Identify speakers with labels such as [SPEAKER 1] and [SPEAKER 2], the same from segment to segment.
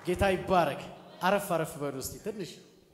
[SPEAKER 1] ጌታ ይባረክ። አረፍ አረፍ በሉ እስቲ ትንሽ።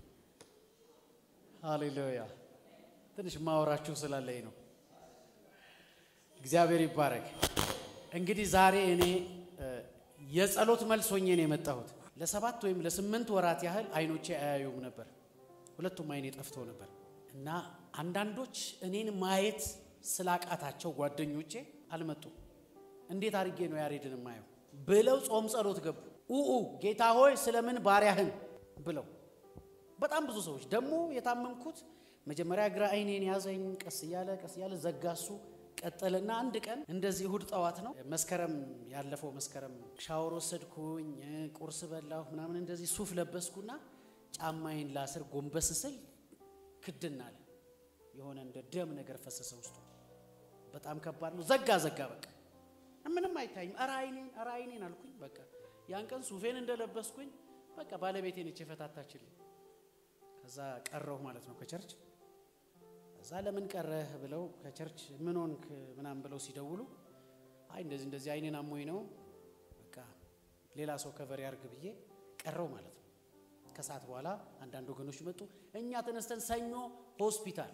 [SPEAKER 1] ሃሌሉያ። ትንሽ ማወራችሁ ስላለኝ ነው። እግዚአብሔር ይባረክ። እንግዲህ ዛሬ እኔ የጸሎት መልስ ሆኜ ነው የመጣሁት። ለሰባት ወይም ለስምንት ወራት ያህል አይኖቼ አያዩም ነበር። ሁለቱም አይኔ ጠፍቶ ነበር እና አንዳንዶች እኔን ማየት ስላቃታቸው ጓደኞቼ አልመጡም። እንዴት አድርጌ ነው ያሬድን ማየው ብለው ጾም ጸሎት ገቡ። ኡኡ ጌታ ሆይ ስለምን ባሪያህን ብለው በጣም ብዙ ሰዎች ደግሞ የታመምኩት መጀመሪያ ግራ አይኔን ያዘኝ። ቀስ እያለ ቀስ እያለ ዘጋሱ ቀጠልና አንድ ቀን እንደዚህ እሁድ ጠዋት ነው መስከረም ያለፈው መስከረም ሻወር ወሰድኩኝ፣ ቁርስ በላሁ ምናምን እንደዚህ ሱፍ ለበስኩና ጫማዬን ላስር ጎንበስ ስል ክድን አለ። የሆነ እንደ ደም ነገር ፈሰሰ ውስጡ። በጣም ከባድ ነው። ዘጋ ዘጋ በቃ ምንም አይታይም። ኧረ አይኔን ኧረ አይኔን አልኩኝ። በቃ ያን ቀን ሱፌን እንደለበስኩኝ በቃ ባለቤቴ ነች የፈታታችልኝ። ከዛ ቀረሁ ማለት ነው ከቸርች እዛ ለምን ቀረህ ብለው ከቸርች ምን ሆንክ ምናምን ብለው ሲደውሉ አይ እንደዚህ እንደዚህ አይኔን አሞኝ ነው በቃ ሌላ ሰው ከቨር ያርግ ብዬ ቀረው ማለት ነው። ከሰዓት በኋላ አንዳንድ ወገኖች መጡ። እኛ ተነስተን ሰኞ ሆስፒታል፣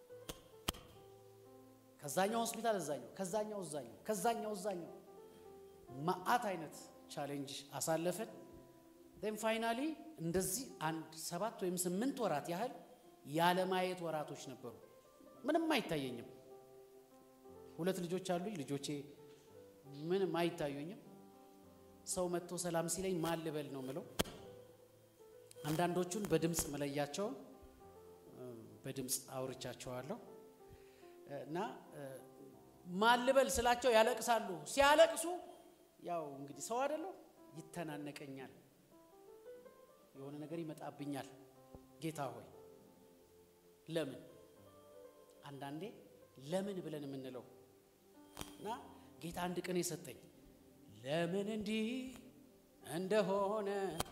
[SPEAKER 1] ከዛኛው ሆስፒታል እዛኛው፣ ከዛኛው እዛኛው፣ ከዛኛው እዛኛው ማአት አይነት ቻሌንጅ አሳለፍን። ን ፋይናሊ እንደዚህ አንድ ሰባት ወይም ስምንት ወራት ያህል ያለማየት ወራቶች ነበሩ። ምንም አይታየኝም። ሁለት ልጆች አሉኝ። ልጆቼ ምንም አይታዩኝም። ሰው መጥቶ ሰላም ሲለኝ ማን ልበል ነው ምለው። አንዳንዶቹን በድምፅ መለያቸውን በድምፅ አውርቻቸዋለሁ እና ማን ልበል ስላቸው ያለቅሳሉ። ሲያለቅሱ ያው እንግዲህ ሰው አይደለሁ ይተናነቀኛል፣ የሆነ ነገር ይመጣብኛል። ጌታ ሆይ ለምን አንዳንዴ ለምን ብለን የምንለው እና ጌታ አንድ ቀን የሰጠኝ ለምን እንዲህ እንደሆነ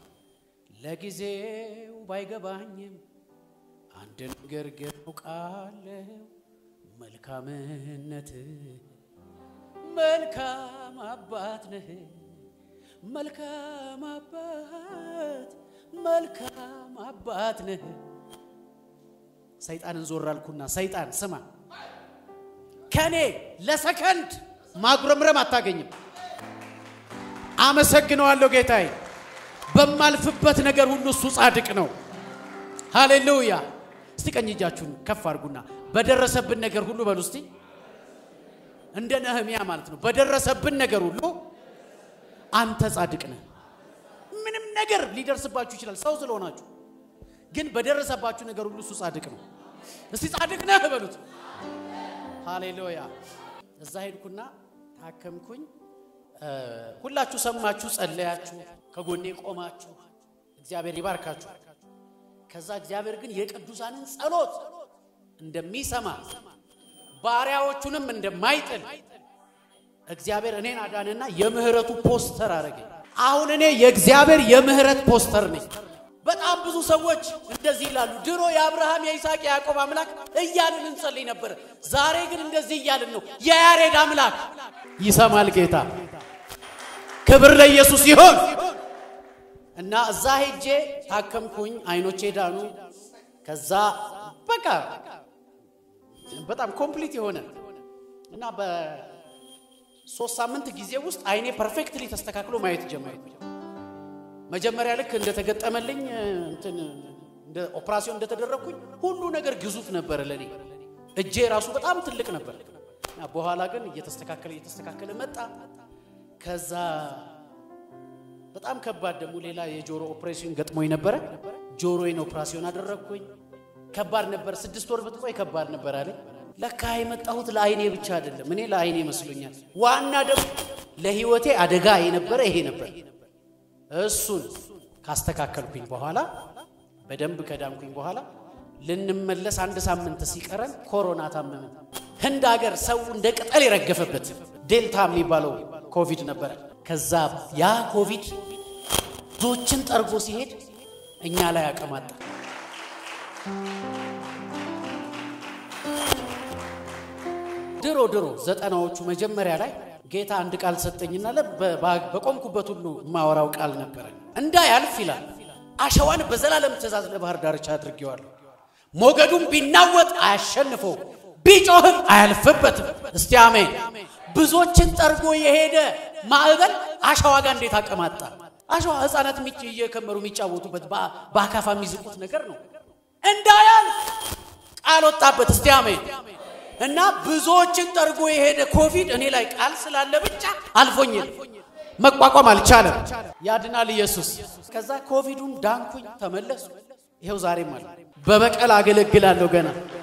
[SPEAKER 1] ለጊዜው ባይገባኝም አንድ ነገር ግን አውቃለሁ፣ መልካምነት መልካም አባት ነህ፣ መልካም አባት መልካም አባት ነህ። ሰይጣንን ዞር አልኩና ሰይጣን ስማ፣ ከኔ ለሰከንድ ማጉረምረም አታገኝም። አመሰግነዋለሁ ጌታዬ። በማልፍበት ነገር ሁሉ እሱ ጻድቅ ነው። ሃሌሉያ። እስቲ ቀኝ እጃችሁን ከፍ አድርጉና በደረሰብን ነገር ሁሉ በሉ እስቲ፣ እንደ ነህምያ ማለት ነው። በደረሰብን ነገር ሁሉ አንተ ጻድቅ ነህ። ምንም ነገር ሊደርስባችሁ ይችላል ሰው ስለሆናችሁ ግን በደረሰባችሁ ነገር ሁሉ እሱ ጻድቅ ነው። እስቲ ጻድቅ ነህ በሉት። ሃሌሉያ። እዛ ሄድኩና ታከምኩኝ። ሁላችሁ ሰማችሁ፣ ጸለያችሁ፣ ከጎኔ ቆማችሁ፣ እግዚአብሔር ይባርካችሁ። ከዛ እግዚአብሔር ግን የቅዱሳንን ጸሎት እንደሚሰማ ባሪያዎቹንም እንደማይጥል እግዚአብሔር እኔን አዳንና የምህረቱ ፖስተር አረገኝ። አሁን እኔ የእግዚአብሔር የምህረት ፖስተር ነኝ። በጣም ብዙ ሰዎች እንደዚህ ይላሉ። ድሮ የአብርሃም የይስሐቅ የያዕቆብ አምላክ እያልን እንጸልይ ነበር። ዛሬ ግን እንደዚህ እያልን ነው። የያሬድ አምላክ ይሰማል። ጌታ ክብር ለኢየሱስ ይሆን እና እዛ ሄጄ ታከምኩኝ። አይኖቼ ዳኑ። ከዛ በቃ በጣም ኮምፕሊት የሆነ እና በሶስት ሳምንት ጊዜ ውስጥ አይኔ ፐርፌክትሊ ተስተካክሎ ማየት ጀመርኩ። መጀመሪያ ልክ እንደተገጠመልኝ እንትን እንደ ኦፕራሲዮን እንደተደረግኩኝ ሁሉ ነገር ግዙፍ ነበረ ለኔ። እጄ ራሱ በጣም ትልቅ ነበር። በኋላ ግን እየተስተካከለ እየተስተካከለ መጣ። ከዛ በጣም ከባድ ደግሞ ሌላ የጆሮ ኦፕሬሽን ገጥሞኝ ነበረ። ጆሮዬን ኦፕራሲዮን አደረግኩኝ። ከባድ ነበር። ስድስት ወር ብትቆይ ከባድ ነበር አለ። ለካ የመጣሁት ለአይኔ ብቻ አይደለም። እኔ ለአይኔ መስሎኛል። ዋና ደግሞ ለህይወቴ አደጋ የነበረ ይሄ ነበር። እሱን ካስተካከልኩኝ በኋላ በደንብ ከዳንኩኝ በኋላ ልንመለስ አንድ ሳምንት ሲቀረን ኮሮና ታመምን። ህንድ ሀገር ሰው እንደ ቅጠል የረገፈበት ዴልታ የሚባለው ኮቪድ ነበረ። ከዛ ያ ኮቪድ ብዙዎችን ጠርጎ ሲሄድ እኛ ላይ አቀማጣ። ድሮ ድሮ ዘጠናዎቹ መጀመሪያ ላይ ጌታ አንድ ቃል ሰጠኝና በቆምኩበት ሁሉ የማወራው ቃል ነበረኝ። እንዳያልፍ ይላል አሸዋን በዘላለም ትእዛዝ ለባህር ዳርቻ አድርጌዋለሁ። ሞገዱም ቢናወጥ አያሸንፈው፣ ቢጮህም አያልፍበትም። እስቲ አሜን። ብዙዎችን ጠርጎ የሄደ ማዕበል አሸዋ ጋር እንዴት አቀማጣ? አሸዋ ሕፃናት እየከመሩ የሚጫወቱበት በአካፋ የሚዝቁት ነገር ነው። እንዳያልፍ ቃል ወጣበት። እስቲ አሜን። እና ብዙዎችን ጠርጎ የሄደ ኮቪድ እኔ ላይ ቃል ስላለ ብቻ አልፎኝ መቋቋም አልቻለም። ያድናል ኢየሱስ። ከዛ ኮቪዱን ዳንኩኝ፣ ተመለሱ። ይኸው ዛሬም አለ። በበቀል አገለግላለሁ ገና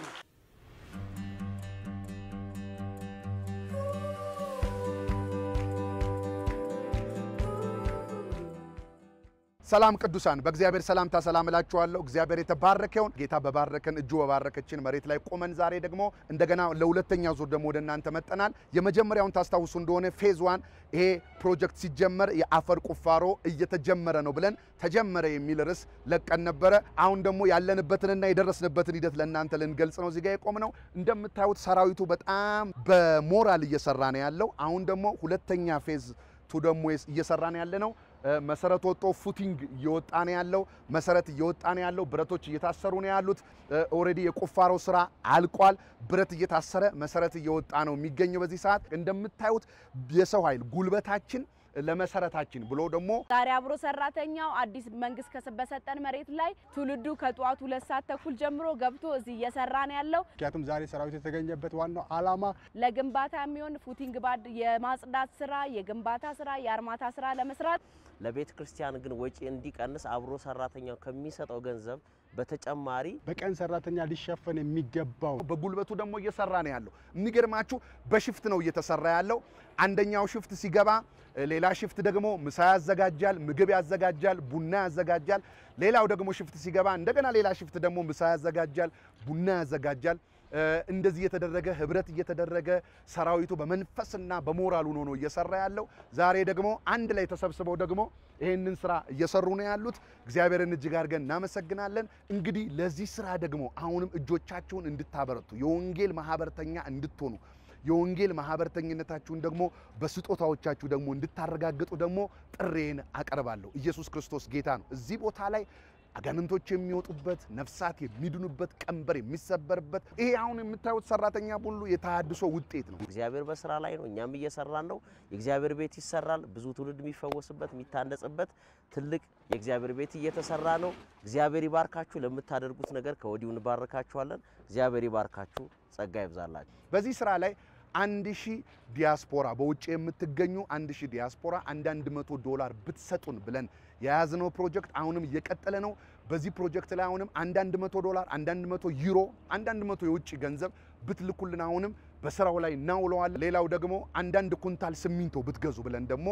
[SPEAKER 2] ሰላም ቅዱሳን፣ በእግዚአብሔር ሰላምታ ሰላም እላችኋለሁ። እግዚአብሔር የተባረከ ይሁን። ጌታ በባረከን እጁ በባረከችን መሬት ላይ ቆመን ዛሬ ደግሞ እንደገና ለሁለተኛ ዙር ደግሞ ወደ እናንተ መጠናል። የመጀመሪያውን ታስታውሱ እንደሆነ ፌዝ ዋን ይሄ ፕሮጀክት ሲጀመር የአፈር ቁፋሮ እየተጀመረ ነው ብለን ተጀመረ የሚል ርዕስ ለቀን ነበረ። አሁን ደግሞ ያለንበትንና የደረስንበትን ሂደት ለእናንተ ልንገልጽ ነው እዚጋ የቆም ነው። እንደምታዩት ሰራዊቱ በጣም በሞራል እየሰራ ነው ያለው። አሁን ደግሞ ሁለተኛ ፌዝ ቱ ደግሞ እየሰራ ነው ያለ ነው። መሰረት ወጦ ፉቲንግ እየወጣ ነው ያለው። መሰረት እየወጣ ነው ያለው። ብረቶች እየታሰሩ ነው ያሉት። ኦልሬዲ የቁፋሮ ስራ አልቋል። ብረት እየታሰረ መሰረት እየወጣ ነው የሚገኘው። በዚህ ሰዓት እንደምታዩት የሰው ኃይል ጉልበታችን ለመሰረታችን ብሎ ደግሞ
[SPEAKER 3] ዛሬ አብሮ ሰራተኛው አዲስ መንግስት በሰጠን መሬት ላይ ትውልዱ ከጠዋቱ ሁለት ሰዓት ተኩል ጀምሮ ገብቶ እዚህ እየሰራ ነው ያለው።
[SPEAKER 4] ምክንያቱም ዛሬ ሰራዊት የተገኘበት ዋናው ዓላማ
[SPEAKER 3] ለግንባታ የሚሆን ፉቲንግ ባድ የማጽዳት ስራ፣ የግንባታ ስራ፣ የአርማታ ስራ ለመስራት
[SPEAKER 5] ለቤተ ክርስቲያን ግን ወጪ እንዲቀንስ አብሮ ሰራተኛው ከሚሰጠው ገንዘብ በተጨማሪ
[SPEAKER 4] በቀን ሰራተኛ ሊሸፈን የሚገባው
[SPEAKER 2] በጉልበቱ ደግሞ እየሰራ ነው ያለው። የሚገርማችሁ በሽፍት ነው እየተሰራ ያለው። አንደኛው ሽፍት ሲገባ ሌላ ሽፍት ደግሞ ምሳ ያዘጋጃል፣ ምግብ ያዘጋጃል፣ ቡና ያዘጋጃል። ሌላው ደግሞ ሽፍት ሲገባ እንደገና ሌላ ሽፍት ደግሞ ምሳ ያዘጋጃል፣ ቡና ያዘጋጃል። እንደዚህ እየተደረገ ህብረት እየተደረገ ሰራዊቱ በመንፈስና በሞራል ሆኖ ነው እየሰራ ያለው። ዛሬ ደግሞ አንድ ላይ ተሰብስበው ደግሞ ይህንን ስራ እየሰሩ ነው ያሉት። እግዚአብሔርን እጅግ አድርገን እናመሰግናለን። እንግዲህ ለዚህ ስራ ደግሞ አሁንም እጆቻችሁን እንድታበረቱ የወንጌል ማህበርተኛ እንድትሆኑ የወንጌል ማህበርተኝነታችሁን ደግሞ በስጦታዎቻችሁ ደግሞ እንድታረጋግጡ ደግሞ ጥሬን አቀርባለሁ። ኢየሱስ ክርስቶስ ጌታ ነው። እዚህ ቦታ ላይ አጋንንቶች የሚወጡበት ነፍሳት የሚድኑበት ቀንበር የሚሰበርበት ይሄ አሁን የምታዩት ሰራተኛ ሁሉ የተሃድሶ ውጤት ነው።
[SPEAKER 5] እግዚአብሔር በስራ ላይ ነው። እኛም እየሰራን ነው። የእግዚአብሔር ቤት ይሰራል። ብዙ ትውልድ የሚፈወስበት የሚታነጽበት ትልቅ የእግዚአብሔር ቤት እየተሰራ ነው። እግዚአብሔር ይባርካችሁ። ለምታደርጉት ነገር ከወዲሁ እንባርካችኋለን። እግዚአብሔር ይባርካችሁ። ጸጋ ይብዛላችሁ።
[SPEAKER 2] በዚህ ስራ ላይ አንድ ሺህ ዲያስፖራ በውጭ የምትገኙ አንድ ሺህ ዲያስፖራ አንዳንድ መቶ ዶላር ብትሰጡን ብለን የያዝነው ፕሮጀክት አሁንም እየቀጠለ ነው። በዚህ ፕሮጀክት ላይ አሁንም አንዳንድ መቶ ዶላር፣ አንዳንድ መቶ ዩሮ፣ አንዳንድ መቶ የውጭ ገንዘብ ብትልኩልን አሁንም በስራው ላይ እናውለዋለን። ሌላው ደግሞ አንዳንድ ኩንታል ሲሚንቶ ብትገዙ ብለን ደግሞ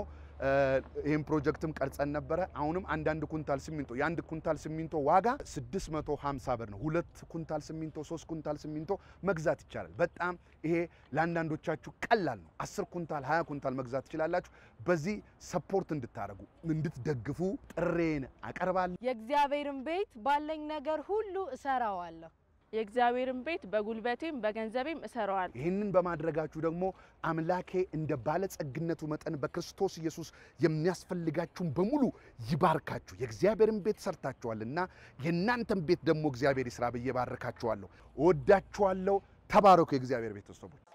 [SPEAKER 2] ይህን ፕሮጀክትም ቀርጸን ነበረ። አሁንም አንዳንድ ኩንታል ሲሚንቶ የአንድ ኩንታል ሲሚንቶ ዋጋ 650 ብር ነው። ሁለት ኩንታል ሲሚንቶ፣ ሶስት ኩንታል ሲሚንቶ መግዛት ይቻላል። በጣም ይሄ ለአንዳንዶቻችሁ ቀላል ነው። 10 ኩንታል፣ 20 ኩንታል መግዛት ትችላላችሁ። በዚህ ሰፖርት እንድታደርጉ እንድትደግፉ ጥሬን አቀርባለሁ።
[SPEAKER 3] የእግዚአብሔርን ቤት ባለኝ ነገር ሁሉ እሰራዋለሁ። የእግዚአብሔርን ቤት በጉልበቴም በገንዘቤም እሰራዋለሁ።
[SPEAKER 2] ይህንን በማድረጋችሁ ደግሞ አምላኬ እንደ ባለጸግነቱ መጠን በክርስቶስ ኢየሱስ የሚያስፈልጋችሁን በሙሉ ይባርካችሁ። የእግዚአብሔርን ቤት ሰርታችኋልና የእናንተን ቤት ደግሞ እግዚአብሔር ይስራ ብዬ ባርካችኋለሁ። እወዳችኋለሁ። ተባረኩ የእግዚአብሔር ቤተሰቦች።